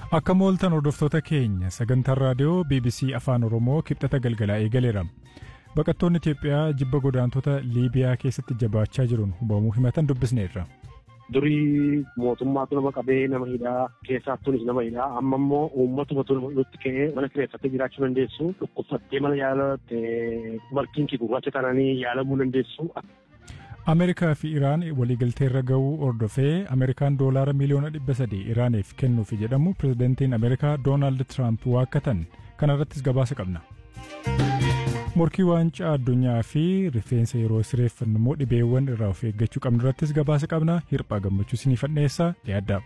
Akka mooltan hordoftoota keenya sagantaan raadiyoo BBC Afaan Oromoo kibxata galgalaa eegaleera. Baqattoonni Itoophiyaa jibba godaantota Liibiyaa keessatti jabaachaa jiruun hubamuu himatan dubbisneerra. Durii mootummaatu nama qabee nama hidhaa keessaattuunis nama hidhaa amma immoo uummatumatu nutti ka'ee mana kireeffattee jiraachuu dandeessu dhukkubsattee mana yaalatte malkiin kee gurraacha kananii yaalamuu dandeessu. Ameerikaa fi Iraan waliigalteerra ga'uu hordofee Ameerikaan doolaara miliyoona dhibba sadii Iraaniif kennuufi jedhamu pirezidantiin Ameerikaa Doonaald Tiraamp waakkatan kanarrattis gabaasa qabna. Morkii waancaa addunyaa fi rifeensa yeroo sireeffannu immoo dhibeewwan irraa of eeggachuu qabnu irrattis gabaasa qabna hirphaa gammachuu sinii fadheessaa yaaddaa.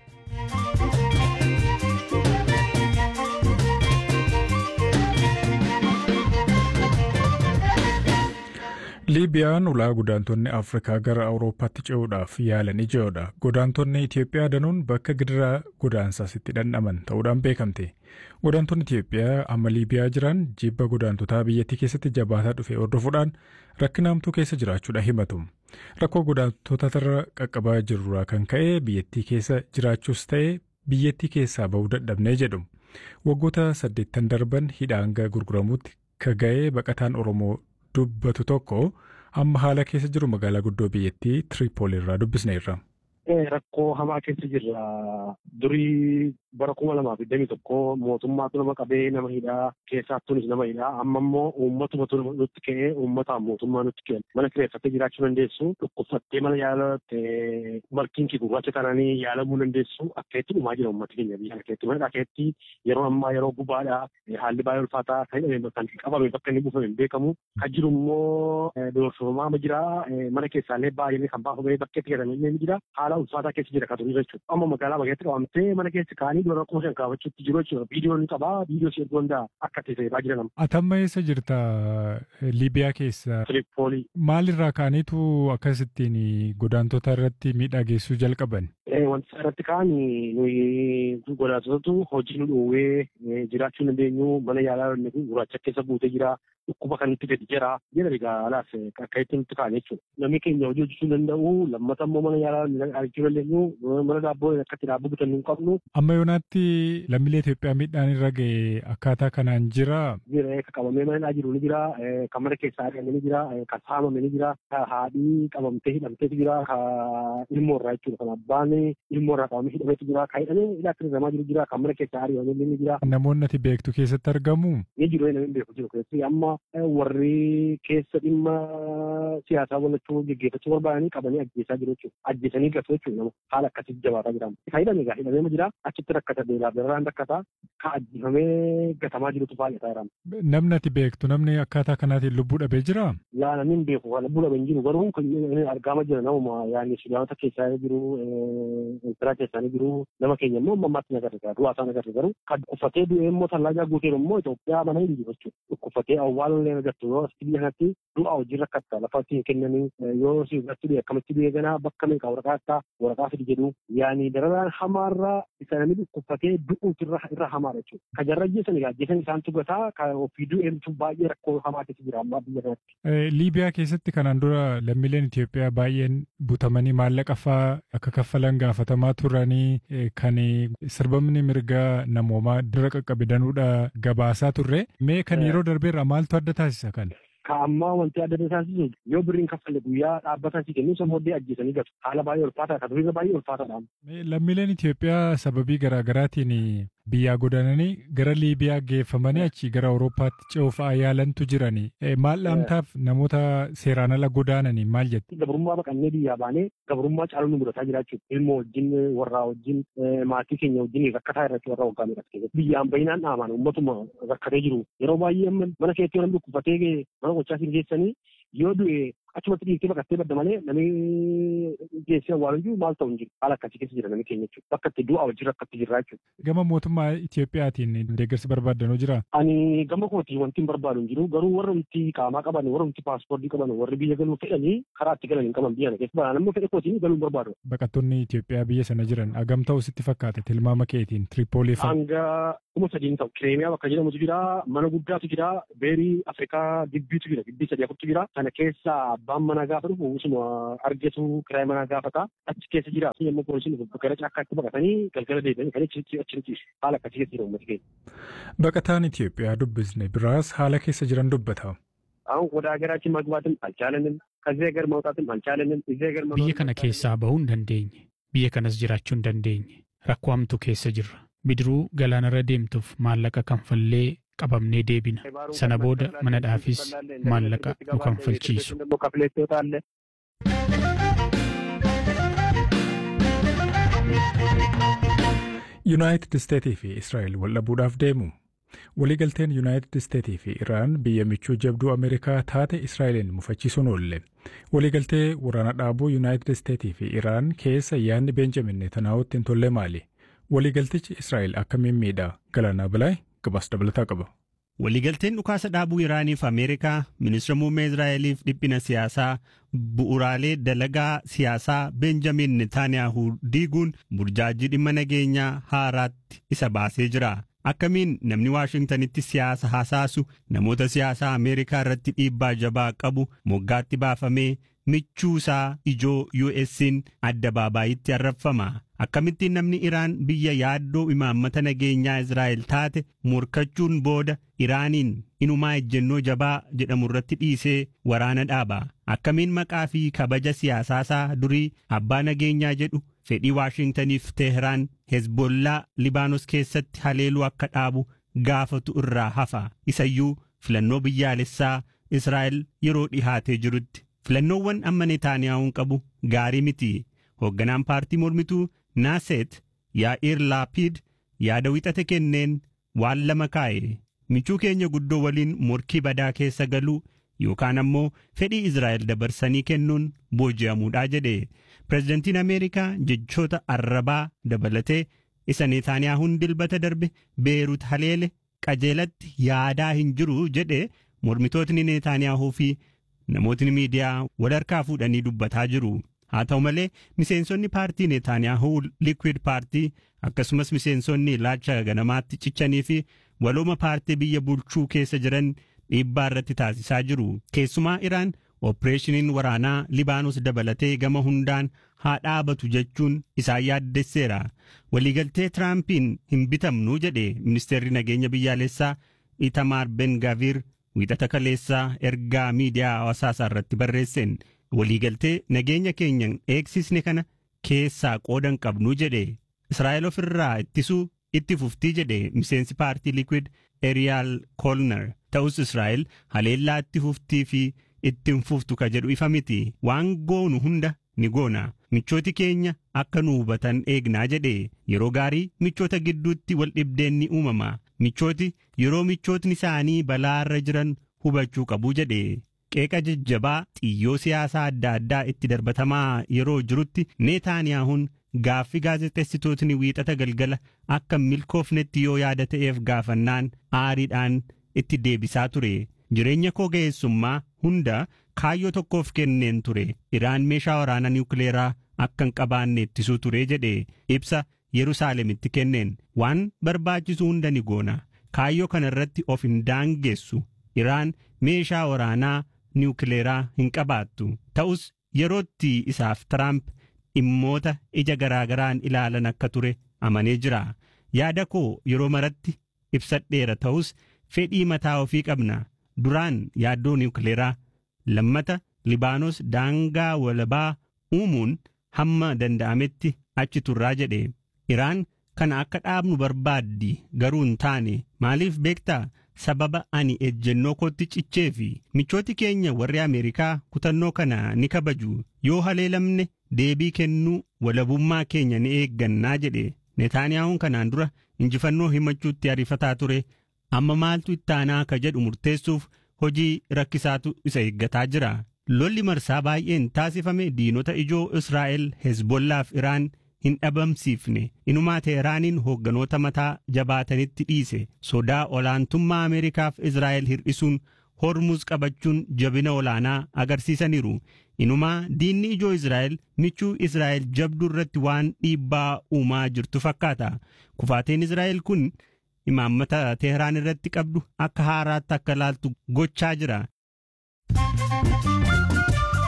Liibiyaan ulaa godaantonni Afrikaa gara Awurooppaatti ce'uudhaaf yaalan ijoodha. Godaantonni Itoophiyaa danuun bakka gidiraa godaansaas itti dhandhaman ta'uudhaan beekamte. Godaantonni Itoophiyaa amma Liibiyaa jiran jibba godaantotaa biyyattii keessatti jabaataa dhufe hordofuudhaan rakkinaamtuu keessa jiraachuudha himatu. Rakkoo godaantotarra qaqqabaa jirurraa kan ka'e biyyattii keessa jiraachuus ta'e biyyattii keessaa bahuu dadhabnee jedhu. Waggoota saddeettan darban hidhaan hanga gurguramuutti ka ga'ee baqataan Oromoo dubbatu tokko amma haala keessa jiru magaalaa guddoo biyyattii Tiripooli irraa dubbisneerra. Rakkoo hamaa keessa jirra. Durii bara kuma lamaa fi digdamii tokko mootummaatu nama qabee nama hidhaa keessaattuunis nama hidhaa amma immoo uummatumatu nutti ka'ee uummataan mootummaa nutti kenna. Mana kireeffattee jiraachuu dandeessu dhukkubsattee mana yaalatte malkiin kee gurraacha kananii yaalamuu dandeessu akka itti dhumaa jira uummati keenya biyya keetti. Mana dhakeetti yeroo ammaa yeroo gubaadha haalli baay'ee ulfaataa kan hidhame kan qabame bakka inni buufame hin beekamu. Kan jiru immoo doorsifamaa ma jira mana keessaallee baay'ee kan baafamee bakkeetti jedhamee ni jira. Haala ulfaataa keessa jira kan turii jechuudha. Amma magaalaa bageetti qabamtee mana keessa kaanii dura rakkoo shan kaafachuutti jiru jechuudha. Viidiyoon ni qabaa, viidiyoo si erguu danda'a akka ta'e baa jira nama. Atamma eessa jirta Liibiyaa keessa? Tiripoolii. Maalirraa kaaniitu akkasittiin godaantota irratti miidhaa geessuu jalqaban? Wanti irratti kaan nuyi godaantotatu hojii nu dhoowwee jiraachuu dandeenyu mana yaalaa gurraacha keessa buutee jira. Dhukkuba kan itti gadi jira. Jedha egaa alaas akka itti nutti kaan jechuudha. Namni keenya hojii hojjechuu danda'u lammata immoo mana yaalaa argachuu dandeenyu mana daabboo akka itti daabboo bitannu hin qabnu. Amma yoonaatti lammiilee Itoophiyaa miidhaan irra ga'e akkaataa kanaan jira. Jira kan qabamee mana jiru ni jira. Kan mana keessaa ari'ame ni jira. Kan saamame ni jira. Haadhii qabamtee hidhamteetu jira. Ilmoo irraa jechuudha. Kan abbaan ilmoo irraa qabamee hidhameetu jira. Kan hidhamee hidhaatti hirramaa jiru jira. Kan mana keessaa ari'ame ni jira. Namoonni ati beektu keessatti argamu. Ni jiru namni beeku jiru keessatti amma warri keessa dhimma siyaasaa walachuu geggeeffachuu barbaadanii qabanii ajjeesaa jiru jechuudha. Ajjeesanii gatu jechuudha nama haala akkasitti jabaataa jiraama. Kan hidhame egaa hidhamee jira achitti rakkata beelaaf dararaan rakkata kan ajjeefamee gatamaa jirutu baay'ataa jiraama. Namni ati beektu namni akkaataa kanaatiin lubbuu dhabee jira? Yaa namni hin beeku lubbuu dhabee hin jiru garuu argaama jira namuma yaani Sudaanota keessaa jiru Eertiraa keessaa jiru nama keenya immoo amma ammaatti nagarre du'aa isaa nagarre garuu kan dhukkufatee du'ee immoo tallaagaa guuteeru immoo Itoophiyaa mana hin jiru jechuudha. Dhukkufatee awwaalallee agartu yoo asitti biyya kanatti du'a hojii rakkatta lafa ittiin kennanii yoo si irratti du'e akkamitti du'e ganaa bakka meeqa waraqaa akka waraqaa fidi jedhu yaani dararaan hamaarraa isa namni dhukkufatee du'uutu irra hamaadha jechuudha. Kan jarra ajjeesan egaa ajjeesan isaan tugataa kan ofii du'eemtu baay'ee rakkoo hamaa keessa jira ammaa biyya kanatti. Liibiyaa keessatti kanaan dura lammiileen Itoophiyaa baay'een butamanii maallaqa fa'aa akka kaffalan gaafatamaa turanii kan sirbamni mirgaa namoomaa dura qaqqabidanuudha gabaasaa turre mee kan yeroo darbeerra maaltu adda taasisa kan? Ka ammaa wanti adda taasisu yoo birriin kaffalle guyyaa dhaabbataa si kennu sammooddee ajjeesanii gatu. Haala baay'ee ulfaataa kan duriirra baay'ee ulfaataadha. Lammiileen Itoophiyaa sababii garaagaraatiin biyyaa godaananii gara Liibiyaa geeffamanii achi gara Awurooppaatti ce'uuf yaalantu jirani. Maal dhaamtaaf namoota seeraan ala godaananii maal jette? Gabrummaa baqannee biyyaa baanee gabrummaa caaluu nu mudataa jira jechuudha. Ilmoo wajjin warraa wajjin maatii keenya wajjin rakkataa irratti warra waggaa meeqa keessatti. Biyyaan baay'inaan dhaaman uummatuma rakkatee jiru. Yeroo baay'ee mana keessatti namni dhukkufatee mana gochaa siin geessanii yoo du'e achumatti dhiigtee baqattee badda malee namni geessee awwaalu jiru maal ta'u hin jiru haala akkasii keessa jira namni keenya jechuudha bakka itti du'a wajjin rakkatti jirra jechuudha. Gama mootummaa Itoophiyaatiin deeggarsa barbaaddanoo jira. Ani gama kootii wanti hin barbaadu hin jiru garuu warra wanti qaamaa qaban warra wanti paaspoortii qaban warri biyya galuu fedhanii karaa itti galan hin qaban biyya keessa bara namni fedhe kootiin galuu hin barbaadu. Baqattoonni Itoophiyaa biyya sana jiran agam ta'u sitti fakkaata tilmaama keetiin Tiripoolii fa'a. Hanga kuma sadiin ta'u kireemiyaa bakka jedhamutu jira mana guddaatu jira beerii Afrikaa gibbiitu jira gibbii sadii afurtu jira kana keessa abbaan manaa gaafa dhufu usuma argatu kiraay manaa gaafata achi keessa jiraatu yommuu poolisiin dhufu gara caakkaatti baqatanii galgala deebi'anii kan achi achi ciisu haala akkasii keessa jira uummati keenya. Baqataan Itoophiyaa dubbisne biraas haala keessa jiran dubbata. አሁን ወደ ሀገራችን መግባትም አልቻለንም። ከዚህ ሀገር መውጣትም አልቻለንም። እዚህ ሀገር Biyya kana keessaa bahuu hin dandeenye. Biyya kanas jiraachuu hin dandeenye. Rakkoo hamtuu keessa jirra. Bidiruu galaanarra deemtuuf maallaqa kanfallee qabamnee deebina. Sana booda manadhaafis maallaqa nu kanfalchiisu. ከፍሌት ትወጣለህ። Yuunaayitid Isteetii fi Israa'el wal dhabuudhaaf deemu. Waliigalteen Yuunaayitid Isteetii fi Iraan biyya michuu jabduu Ameerikaa taate Israa'elin mufachiisuun oolle. Waliigaltee waraana dhaabuu Yuunaayitid Isteetii fi Iraan keessa yaadni Beenjamin Netanyaa'uutti hin tolle maali? Waliigaltichi Israa'el akkamiin miidha? Galaanaa Bilaay gabaas dabalataa qaba. Waliigalteen dhukaasa dhaabuu Iraaniif Ameerikaa, ministeera muummee Israa'eliif dhiphina siyaasaa, bu'uraalee dalagaa siyaasaa Benjamin Netaaniyaahu diiguun burjaajii dhimma nageenyaa haaraatti isa baasee jira. Akkamiin namni Waashingtanitti siyaasa hasaasu namoota siyaasaa Ameerikaa irratti dhiibbaa jabaa qabu moggaatti baafamee michuu isaa ijoo US'n adda baabaayitti arrabfama. Akkamittiin namni Iraan biyya yaaddoo imaammata nageenyaa Israa'el taate morkachuun booda Iraaniin inumaa ejjennoo jabaa jedhamu irratti dhiisee waraana dhaaba. Akkamiin maqaa fi kabaja siyaasaasaa durii abbaa nageenyaa jedhu fedhii Waashingtaniif Teheraan Hezbollaa Libaanos keessatti haleeluu akka dhaabu gaafatu irraa hafa. Isayyuu filannoo biyyaalessaa Israa'el yeroo dhihaatee jirutti. Filannoowwan amma Netaaniyaa'uun qabu gaarii miti. Hoogganaan paartii mormituu Naaset Yaa'iir Laapiid yaada wixate kenneen waan lama kaa'e. Michuu keenya guddoo waliin morkii badaa keessa galuu yookaan ammoo fedhii Israa'el dabarsanii kennuun booji'amuudhaa jedhe. Pireezidantiin Ameerikaa jechoota arrabaa dabalatee isa Neetaaniyaahuun dilbata darbe Beerut haleele qajeelatti yaadaa hin jiru jedhe mormitootni Neetaaniyaahuu fi namootni miidiyaa wal harkaa fuudhanii dubbataa jiru. Haa ta'u malee miseensonni paartii Neetaaniyaahuu Liquid paartii akkasumas miseensonni ilaalcha ganamaatti cichanii fi walooma paartii biyya bulchuu keessa jiran dhiibbaa irratti taasisaa jiru. Keessumaa Iraan Ooppireeshiniin waraanaa Libaanos dabalatee gama hundaan haa dhaabatu jechuun isaan yaaddesseera. Waliigaltee Tiraampiin hin bitamnu jedhe ministeerri nageenya biyyaalessaa Itamaar Ben Gaviir wiixata kaleessaa ergaa miidiyaa hawaasaa irratti barreesseen waliigaltee nageenya keenyan eegsisne kana keessaa qoodan qabnu jedhe Israa'el ofirraa ittisuu itti fuftii jedhe miseensi paartii Liquid Eriyaal Kolner ta'us Israa'el haleellaa itti fuftii fi ittiin fuftu ka jedhu ifa miti waan goonu hunda ni goona michooti keenya akka nu hubatan eegnaa jedhe yeroo gaarii michoota gidduutti wal dhibdeen ni uumama michooti yeroo michootni isaanii balaarra jiran hubachuu qabu jedhe qeeqa jajjabaa xiyyoo siyaasaa adda addaa itti darbatamaa yeroo jirutti neetaaniyaahuun gaaffii gaazexeessitootni wiixata galgala akka milkoofnetti yoo yaada ta'eef gaafannaan aariidhaan itti deebisaa ture jireenya koo ga'eessummaa hunda kaayyoo tokkoof kenneen ture iraan meeshaa waraanaa niwukileeraa akka hin qabaanne ittisuu ture jedhe ibsa yerusaalemitti kenneen waan barbaachisu hunda ni goona kaayyoo kana irratti of hin daangessu iraan meeshaa waraanaa niwukileeraa hin qabaattu ta'us yerootti isaaf tiraamp dhimmoota ija garaagaraan ilaalan akka ture amanee jira yaada koo yeroo maratti ibsadheera ta'us fedhii mataa ofii qabna duraan yaaddoo niwukileeraa lammata libaanos daangaa walabaa uumuun hamma danda'ametti achi turraa jedhe iraan kana akka dhaabnu barbaaddi garuu hin taane maaliif beektaa sababa ani ejjennoo kootti cichee fi michooti keenya warri ameerikaa kutannoo kana ni kabaju yoo haleelamne deebii kennuu walabummaa keenya ni eeggannaa jedhe netaaniyaa'uun kanaan dura injifannoo himachuutti ariifataa ture amma maaltu ittaanaa ka jedhu murteessuuf hojii rakkisaatu isa eeggataa jira lolli marsaa baay'een taasifame diinota ijoo israa'el hezbollaaf iraan hin dhabamsiifne inumaa teeraaniin hoogganoota mataa jabaatanitti dhiise sodaa olaantummaa ameerikaaf israa'el hir'isuun hormuuz qabachuun jabina olaanaa agarsiisaniiru inumaa diinni ijoo israa'el michuu israa'el jabduu irratti waan dhiibbaa uumaa jirtu fakkaata kufaateen israa'el kun imaammata teheraan irratti qabdu akka haaraatti akka laaltu gochaa jira.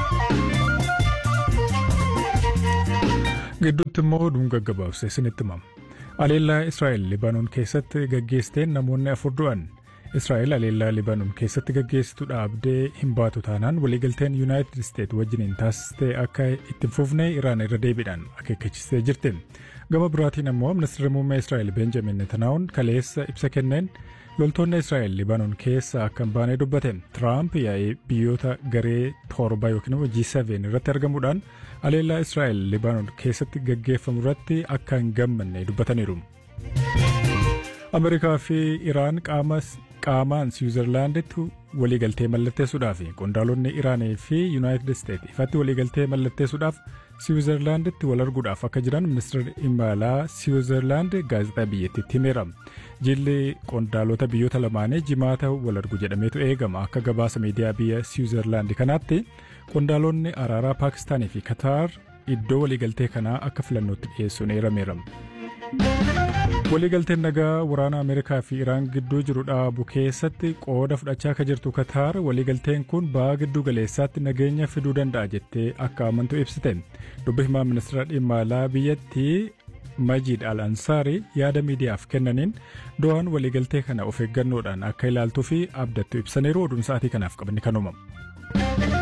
Gidduutti immoo oduun gaggabaabsee isinitti himama. Aleellaa Israa'el Libaanoon keessatti gaggeessiteen namoonni afur du'an. Israa'el aleellaa Libaanoon keessatti gaggeessitu dhaabdee hin baatu taanaan waliigalteen Yuunaayitid Isteet wajjiniin taasistee akka itti fufne Iraan irra deebiidhaan akeekkachiistee jirti. Gama biraatiin immoo ministeerri muummee Israa'el Benjamin Netanaa'uun kaleessa ibsa kenneen loltoonni Israa'el Libaanoon keessa akka hin baane dubbate. Tiraamp yaa'ee biyyoota garee torba yookiin immoo G7 irratti argamuudhaan aleellaa Israa'el Libaanoon keessatti gaggeeffamu irratti akka hin gammanne dubbataniiru. Ameerikaa fi Iraan qaamaan Siwiizerlaanditti waliigaltee mallatteessuudhaaf qondaalonni Iraanii fi Yuunaayitid Isteet ifatti waliigaltee mallatteessuudhaaf Siwiizerlaanditti wal arguudhaaf akka jiran ministeerri imalaa Siwiizerlaand gaazexaa biyyattiitti himeera. Jilli qondaalota biyyoota lamaanii jimaata wal argu jedhameetu eegama akka gabaasa miidiyaa biyya Siwiizerlaand kanaatti qondaalonni araaraa Paakistaanii fi Kataar iddoo waliigaltee kanaa akka filannootti dhiyeessuun eerameera. Waliigalteen nagaa waraana Ameerikaa fi Iraan gidduu jiru dhaabu keessatti qooda fudhachaa akka jirtu Kataar waliigalteen kun ba'aa giddu galeessaatti nageenya fiduu danda'a jettee akka amantu ibsite. Dubbi himaa ministeera dhimma alaa biyyattii Majid Al Ansaarii yaada miidiyaaf kennaniin do'aan waliigaltee kana of eeggannoodhaan akka ilaaltuu fi abdattu ibsaniiru oduun sa'aatii kanaaf qabanni kan uumamu.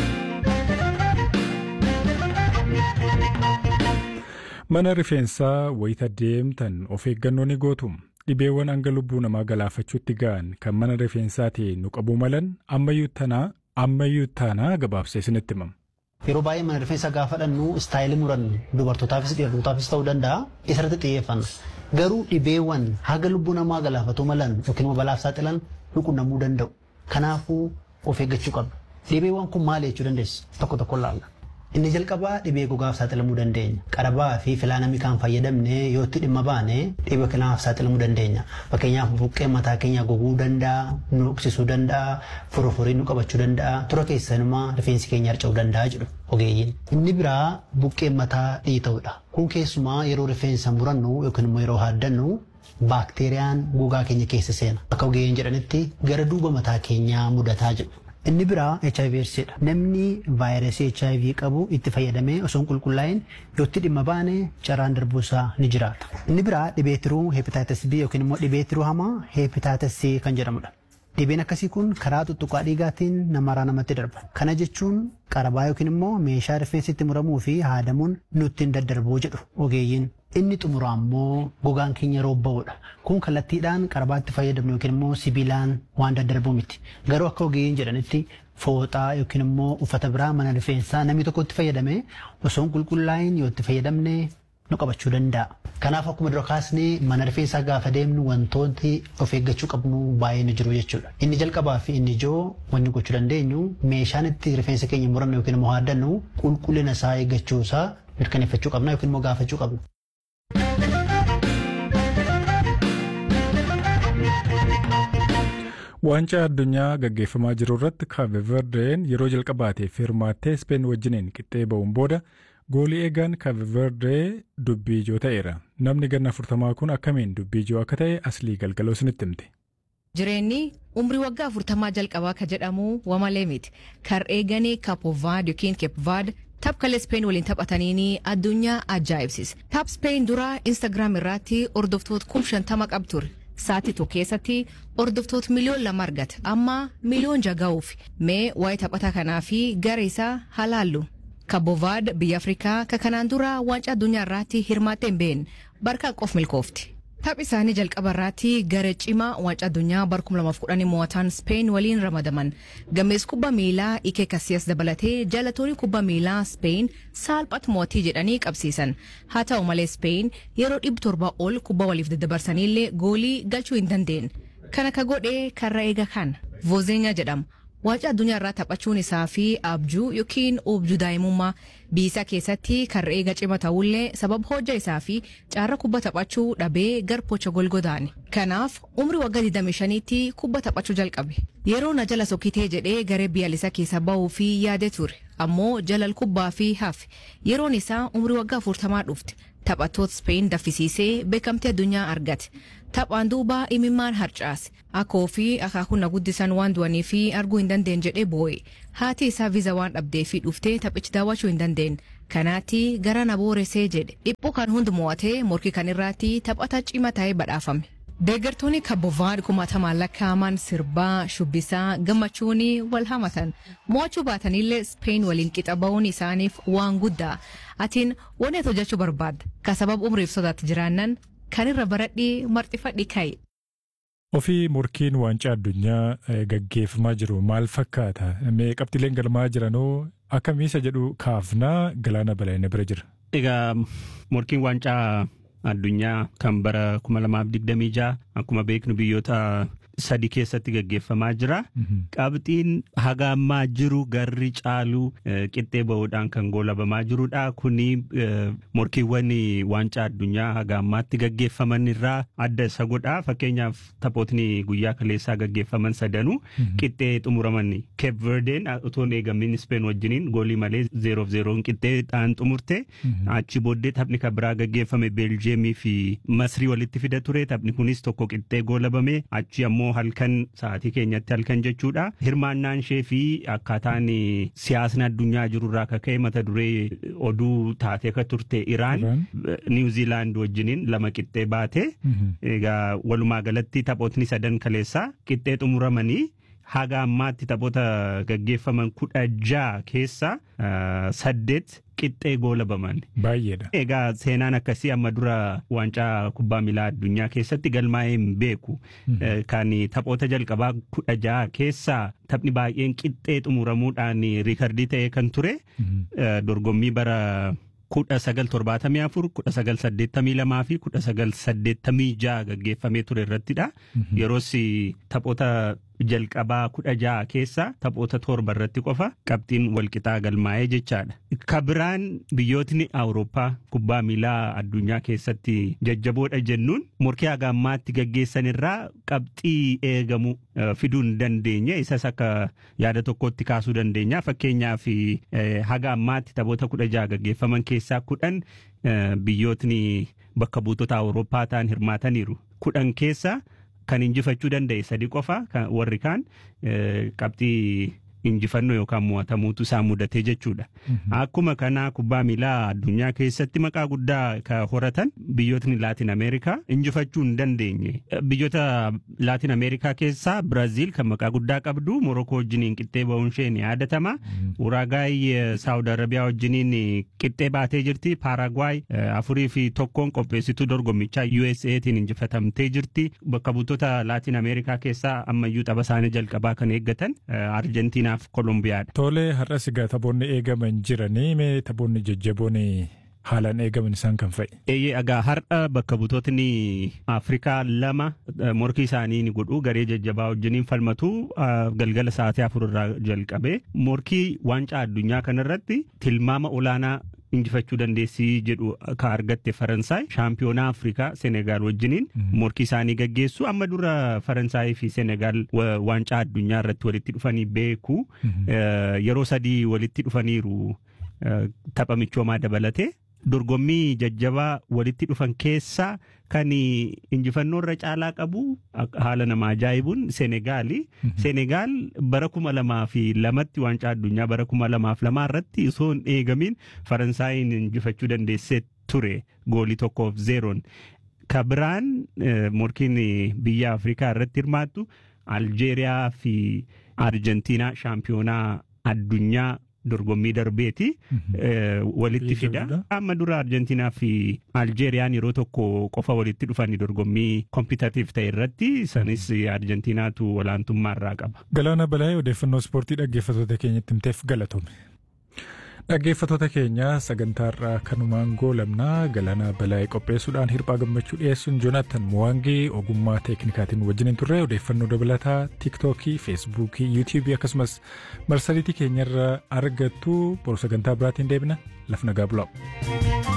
Mana rifeensaa wayita deemtan of eeggannoo ni gootu. Dhibeewwan hanga lubbuu namaa galaafachuutti ga'an kan mana rifeensaatiin nu qabuu malan ammayyuu tanaa ammayyuu taanaa gabaabsee isinitti himama. Yeroo baay'ee mana rifeensa gaafa dhannu istaayilii murannu dubartootaafis dhiirotaafis ta'uu danda'a. Isarratti xiyyeeffanna. Garuu dhibeewwan haga lubbuu namaa galaafatuu malan yookiin immoo balaaf saaxilan nu qunnamuu danda'u. Kanaafuu of eeggachuu qabna. Dhibeewwan kun maal jechuu dandeessu? Tokko tokko ilaalla. Inni jalqabaa dhibee gogaaf saaxilamuu dandeenya. Qarabaa fi filaa namni kan fayyadamne yoo itti dhimma baane dhibee kanaaf saaxilamuu dandeenya. Fakkeenyaaf buqqee mataa keenya goguu danda'a, nu dhoksisuu danda'a, foroforii nu qabachuu danda'a, tura keessanumaa rifeensi keenya harca'uu danda'a jedhu ogeeyyiin. Inni biraa buqqee mataa dhiita'uudha. Kun keessumaa yeroo rifeensa murannu yookiin immoo yeroo haaddannu baakteeriyaan gogaa keenya keessa seena. Akka ogeeyyiin jedhanitti gara duuba mataa keenyaa mudataa jedhu. Inni biraa HIV dha. Namni vaayirasii HIV qabu itti fayyadamee osoo hin qulqullaa'in yoo itti dhimma baane carraan darbuusaa ni jiraata. Inni biraa dhibee tiruu hepatitis B yookiin immoo dhibee tiruu hamaa hepatitis C kan jedhamudha. Dhibeen akkasii kun karaa tuttuqaa dhiigaatiin namarraa namatti darba. Kana jechuun qarabaa yookiin immoo meeshaa rifeensi itti muramuu fi haadamuun nutti hin daddarbuu jedhu ogeeyyiin. Inni xumuraa immoo gogaan keenya roobba'uudha. Kun kallattiidhaan qarabaatti fayyadamnu yookiin immoo sibiilaan waan daddarbu miti. Garuu akka ogeeyyiin jedhanitti fooxaa yookiin immoo uffata biraa mana rifeensaa namni tokko itti fayyadame osoo hin qulqullaa'in yoo itti fayyadamne nu qabachuu danda'a. Kanaaf akkuma dura kaasnee mana rifeensaa gaafa deemnu wantooti of eeggachuu qabnu baay'ee ni jiru jechuudha. Inni jalqabaa fi inni ijoo wanni gochuu dandeenyu meeshaan itti rifeensa keenya murannu yookiin immoo haaddannu qulqullina isaa eeggachuu isaa mirkaneeffachuu qabna yookiin immoo gaafachuu qabna. Waancaa addunyaa gaggeeffamaa jiru irratti Kaabe Verdeen yeroo jalqabaatiif hirmaattee Speen wajjiniin qixxee ba'uun booda goolii eegaan Kaabe Verdee dubbii ijoo ta'eera. Namni ganna afurtamaa kun akkamiin dubbii ijoo akka ta'e aslii galgaloo isinitti himte. Jireenyi umrii waggaa afurtamaa jalqabaa ka jedhamu wamalee miti. Kar eeganii Kaapovaad yookiin Keepvaad tapkalee Speen waliin taphataniini addunyaa ajaa'ibsiisa. Taap Speen dura Instaagiraam irratti hordoftoota kum shantama qab ture. Sa'aatii tokko keessatti hordoftoota miliyoon lama argate amma miliyoon jaga'uuf mee waa'ee taphataa kanaa fi gara isaa halaallu. Kabovaad biyya Afrikaa ka kanaan dura waancaa addunyaa irratti hirmaattee hin beekne barkaa qof milkoofti. Taphi isaanii jalqaba irratti gara cimaa waancaa addunyaa bara 2010 mo'ataan Speen waliin ramadaman. Gamees kubbaa miilaa Ike Kasiyas dabalatee jaalatoonni kubbaa miilaa Speen saalphatti mo'atii jedhanii qabsiisan. Haa ta'u malee Speen yeroo dhibba torba ol kubbaa waliif daddabarsanillee goolii galchuu hin dandeenye. Kana ka godhee karra eega kana. Vozeenya jedhama. Waancaa addunyaa irraa taphachuun isaa fi abjuu yookiin objuu daa'imummaa biyya keessatti karra eega cima ta'ullee sababa hojja isaa fi caarra kubba taphachuu dhabee gar pocha golgodaani. Kanaaf umrii waggaa 25tti kubba taphachuu jalqabe. Yeroo na jala sokkitee jedhee garee biyyaalessaa keessa bahuu fi yaade ture. Ammoo jalal kubbaa fi hafe yeroon isaa umrii waggaa 40 dhufte. Taphattoota Speen daffisiisee beekamtii addunyaa argate. Taphaan duuba imimmaan harcaase. Akkoo fi akaakuu na guddisan waan du'anii fi arguu hin dandeenye jedhee boo'e. Haati isaa viiza waan dhabdee fi dhuftee taphichi daawwachuu hin dandeenye. kanaatti gara na booresee jedhe dhiphuu kan hundi mo'atee morkii kan irraatti taphata cima ta'ee badhaafame. Deeggartoonni kabbovaad kumaatamaan lakkaa'aman sirbaa shubbisaa gammachuun wal hamatan mo'achuu baatanillee Speen waliin qixa ba'uun isaaniif waan guddaa atiin wanni ati hojjechuu barbaadda ka sababa umriif sodaatti jiraannan kan irra baradhii marxifadhi ka'e. Ofii morkiin waancaa addunyaa gaggeeffamaa jiru maal fakkaata? Qabxileen galmaa jiranoo akkamiisa jedhu kaafnaa galaana balaa'ina bira jira. Egaa morkiin waancaa addunyaa kan bara 2026 akkuma beeknu biyyoota sadi keessatti gaggeeffamaa jira. Qabxiin haga ammaa jiru garri caalu qixxee ba'uudhaan kan goolabamaa jirudha. Kuni morkiiwwan waancaa addunyaa haga ammaatti gaggeeffaman irraa adda isa godha. Fakkeenyaaf taphootni guyyaa kaleessaa gaggeeffaman sadanuu qixxee xumuraman. Cape Verdeen utuun eegamin Speen wajjiniin goolii malee zeeroof zeeroon qixxeedhaan xumurte. Achi booddee taphni kan biraa gaggeeffame Beeljeemii fi Masrii walitti fida ture. Taphni kunis tokko qixxee goolabame. Achi ammoo halkan sa'aatii keenyatti halkan jechuudha. Hirmaannaan ishee fi akkaataan siyaasni addunyaa jirurraa akka ka'e mata duree oduu taatee akka turte Iraan Niwuziilaand wajjiniin lama qixxee baate. Egaa walumaa galatti taphootni sadan kaleessaa qixxee xumuramanii haga ammaatti taphoota gaggeeffaman kudha ja'a keessaa saddeet qixxee goolabaman. Baay'eedha. Egaa seenaan akkasii amma dura waancaa kubbaa miilaa addunyaa keessatti galmaa'ee hin beeku. Kan taphoota jalqabaa kudha ja'a keessaa taphni baay'een qixxee xumuramuudhaan riikardii ta'ee kan ture dorgommii bara kudha sagal torbaatamii afur kudha sagal saddeettamii lamaa fi kudha sagal saddeettamii ja'a gaggeeffamee ture irrattidha. Yeroos taphoota jalqabaa kudha ja'a keessa taphoota torba irratti qofa qabxiin walqixaa galmaa'ee jechaadha. Kabiraan biyyootni Awurooppaa kubbaa miilaa addunyaa keessatti jajjaboodha jennuun morkii haga ammaatti gaggeessan irraa qabxii eegamu fiduu hin dandeenye isas akka yaada tokkotti kaasuu dandeenya fakkeenyaaf haga ammaatti taphoota kudha ja'a gaggeeffaman keessaa kudhan biyyootni bakka buutota Awurooppaa ta'an hirmaataniiru kudhan keessa. kan injifachuu danda'e sadi qofa warri kaan qabxii injifannoo yookaan mo'atamuutu isaan mudatee jechuudha. Akkuma kanaa kubbaa miilaa addunyaa keessatti maqaa guddaa ka horatan biyyootni Laatin Ameerikaa injifachuu hin dandeenye. Biyyoota Laatin Ameerikaa keessaa Biraaziil kan maqaa guddaa qabdu Morokoo wajjiniin qixxee ba'uun ishee ni yaadatama. Uraagaay Saawud Arabiyaa wajjiniin qixxee baatee jirti. Paaragwaay afurii fi tokkoon qopheessituu dorgommichaa USA'tiin injifatamtee jirti. Bakka buutota Laatin Ameerikaa keessaa ammayyuu tapha isaanii jalqabaa kan eeggatan Arjentiinaa fi Kolumbiyaadha. Tole har'as egaa taphoonni eegaman jiranii mee taphoonni jajjaboon haalaan eegaman isaan kan fa'i. Eeyyee egaa har'a bakka butootni Afrikaa lama morkii isaanii ni godhu garee jajjabaa wajjiniin falmatu galgala sa'aatii afur irraa jalqabe morkii waancaa addunyaa kanarratti tilmaama olaanaa injifachuu dandeessii jedhu ka argatte Faransaay shaampiyoonaa Afrikaa Senegaal wajjiniin morkii isaanii gaggeessu amma dura Faransaayii fi Senegaal waancaa addunyaa irratti walitti dhufanii beeku yeroo sadii walitti dhufaniiru tapha michoomaa dabalatee dorgommii jajjabaa walitti dhufan keessaa kan injifannoo irra caalaa qabu haala nama ajaa'ibuun Senegaali. Senegaal bara kuma lamaa fi lamatti waancaa addunyaa bara kuma lamaaf lamaa irratti osoo hin eegamin Faransaayiin injifachuu dandeessee ture goolii tokkoof zeeroon. Kabiraan morkiin biyya Afrikaa irratti hirmaattu Aljeeriyaa fi Arjentiinaa shaampiyoonaa addunyaa dorgommii darbeeti walitti fida. Amma dura Arjentiinaa fi Aljeeriyaan yeroo tokko qofa walitti dhufanii dorgommii kompitatiif ta'e irratti isanis Arjentiinaatu olaantummaa irraa qaba. Galaana Balaayee odeeffannoo ispoortii dhaggeeffattoota keenyatti himteef galatoomi. Dhaggeeffattoota keenya sagantaarraa kanumaan goolabnaa galaana balaa'ee qopheessuudhaan hirphaa gammachuu dhiyeessuun Joonaatan Muwaangee ogummaa teeknikaatiin wajjin turre odeeffannoo dabalataa tiiktookii, feesbuukii, yuutiibii akkasumas marsariitii keenyarra argattu boru sagantaa biraatiin deebina laf nagaa bulaa.